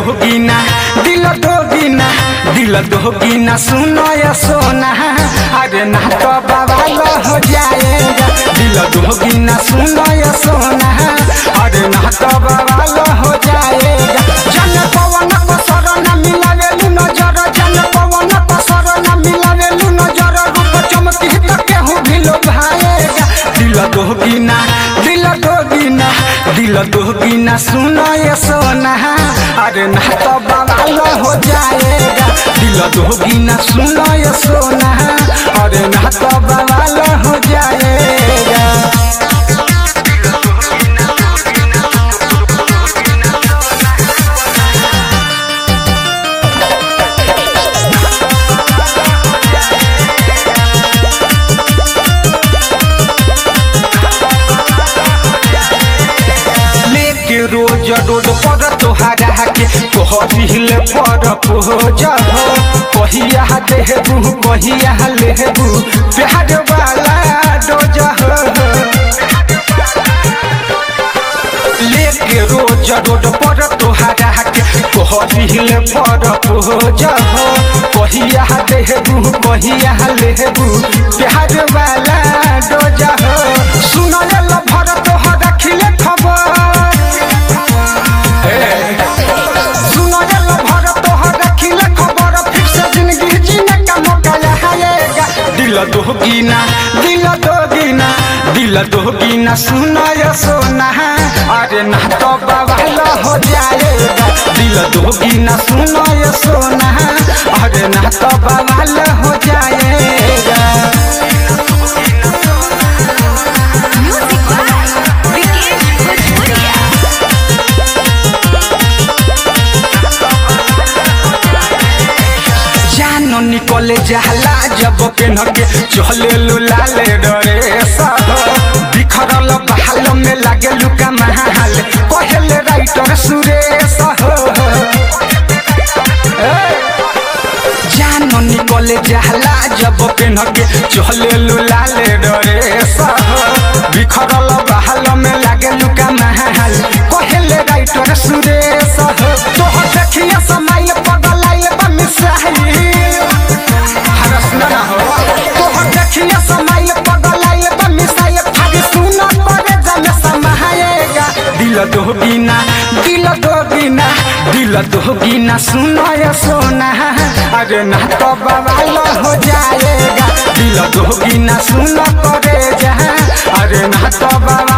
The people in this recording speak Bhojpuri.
दोगीना दिल दोगीना दिल दोगीना सुनो या सोना अरे ना तो बवाल हो जाएगा दिल दोगीना सुनो या सोना अरे ना तो बवाल हो जाएगा जन पवन को शरण मिलावेलु नजर जन पवन को शरण मिलावेलु नजर रूप चमकी तो केहू भी लोभाएगा दिल दोगीना दिल दोगीना दिल दोगीना सुनो ये सोना अरे ना तो बवाल हो जाएगा दिल दोगीना सुनो ये सोना अरे ना तो बवाल हो जाएगा लेके रोज रोड पर तोहरा के कहल पर पोज हो कहिया देहबू कहिया लेहबू प्यार वाला डोज हो लेके रोज रोड पर तोहरा के कहल पर पोज हो कहिया देहबू कहिया लेहबू प्यार वाला डोज हो सुनल भर तोहरा खिले खबर सुनल भर तोहर रखिले खबर फिर से जिंदगी जीने का मौका आएगा दिल दोगीना दिल दोगीना दिल दोगीना सुना या सोना अरे ना तो बवाल हो जाएगा दिल दोगीना सुना या सोना अरे ना तो बवाल हो जाएगा Music by Vikesh Bhojpuria. जानो निकले जाला जब के नगे चले लाले डरे सह बिखरल बहाल में लागे लुका महाल कहले राइटर सुरेश हो जानो निकले जाला जब के नगे चले लाले डरे सह बिखरल बहाल में लागे लुका महाल कहले राइटर सुरेश हो तोह देखिया समाइल पगलाइल बा मिसाइल हरस न हो तोह देखिया समाइल पगलाइल बा मिसाइल फाड़ी सुना पड़े जमे समाएगा दिल दोगीना दिल दोगीना दिल दोगीना सुनो या सोना अरे ना तो बवाल हो जाएगा दिल दोगीना सुनो करे जा अरे ना तो बवाल